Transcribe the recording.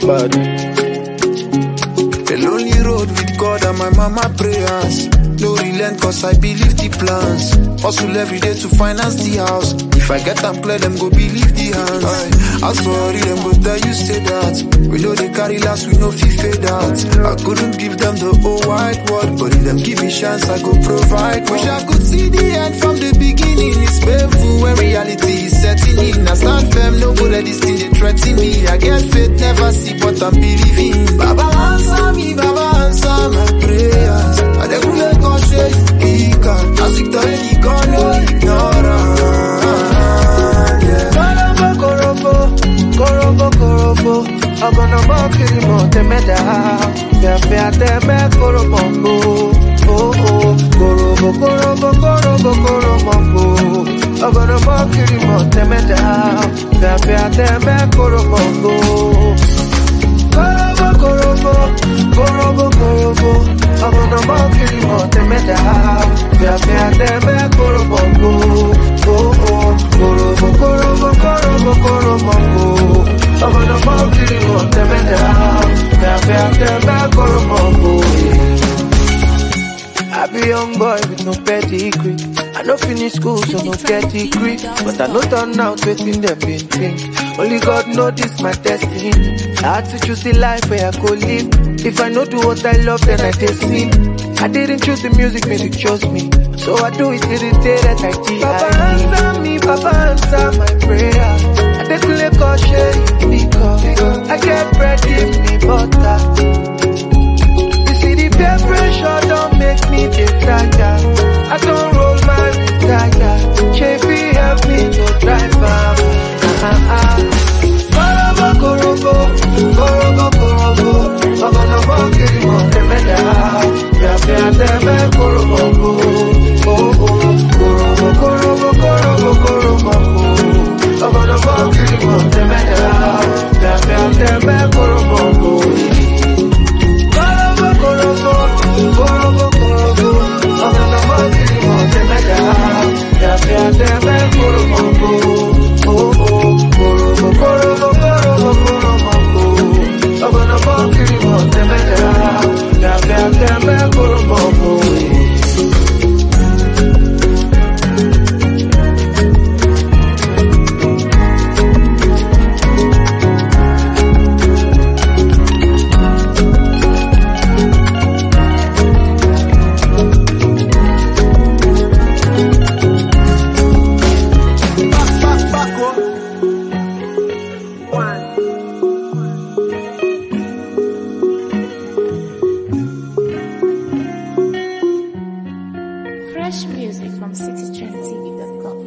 Bad. The lonely road with God and my mama prayers. No relent cause I believe the plans. Hustle every day to finance the house. If I get and play them, go believe the hands. Aye. As for worry, them go tell you say that. We know they carry last, we know fi fade out. I couldn't give them the whole wide world, but if them give me chance, I go provide. Wish I could see the end from the beginning. It's painful when reality is setting in. I stand firm, no go let this thing they threaten me. I get faith, never see what I'm believing. Baba answer me, Baba answer my prayers. I dey kule koshe ika, as it tell you gone no ignorant. Yeah. Korobo, korobo, korobo, ọgọnà mọ́kìrì mọ̀ tẹ́mẹ́dà, fẹ́fẹ́ àtẹ́mẹ́ korobo kó. Oh oh, korobo, korobo, korobo, korobo kó. ọgọnà mọ́kìrì mọ̀ tẹ́mẹ́dà, fẹ́fẹ́ àtẹ́mẹ́ korobo kó. Korobo, korobo, korobo, korobo, ọgọnà mọ́kìrì mọ̀ tẹ́mẹ́dà, fẹ́fẹ́ àtẹ́mẹ́ korobo kó. Oh oh, korobo, korobo, korobo, korobo kó. ọgọnà mọ́kìrì mọ̀ tẹ́mẹ́dà, fẹ́fẹ́ àtẹ́mẹ́ korobo kó. I be young boy with no pedigree. I no finish school, so no get degree. But I no turn out waiting them been think. Only God know this my destiny. I had to choose the life where I could live. If I no do what I love, then I just sin. I didn't choose the music, music chose me. So I do it till the day that I die. Papa answer me, Papa answer my prayer. I take to let God share because I get bread, give me butter. You see the peer pressure don't make me dey tired. I don't roll my retire. Chevy help me to drive am. Ah, ah, ah. Korobo, korobo, korobo, korobo. Ọmọnà mọ́kìrì mọ̀ tẹ́mẹ́dà. Yàfẹ́ àtẹ́mẹ́ korobo kó. Oh, oh, korobo, korobo, korobo, korobo kó. Ọmọnà mọ́kìrì mọ̀ tẹ́mẹ́dà. Yàfẹ́ àtẹ́mẹ́ korobo kó. Korobo, korobo, korobo, korobo. Ọmọ náà mọ kiri mọ tẹ́mẹ́dá. Yàfẹ́ àtẹ́mẹ́ korobo kó. Oh, oh, korobo, korobo, korobo, korobo kó. Ọmọ náà mọ kiri mọ tẹ́mẹ́dá. Yàfẹ́ àtẹ́mẹ́ korobo kó. Fresh music from citytrendtv.com.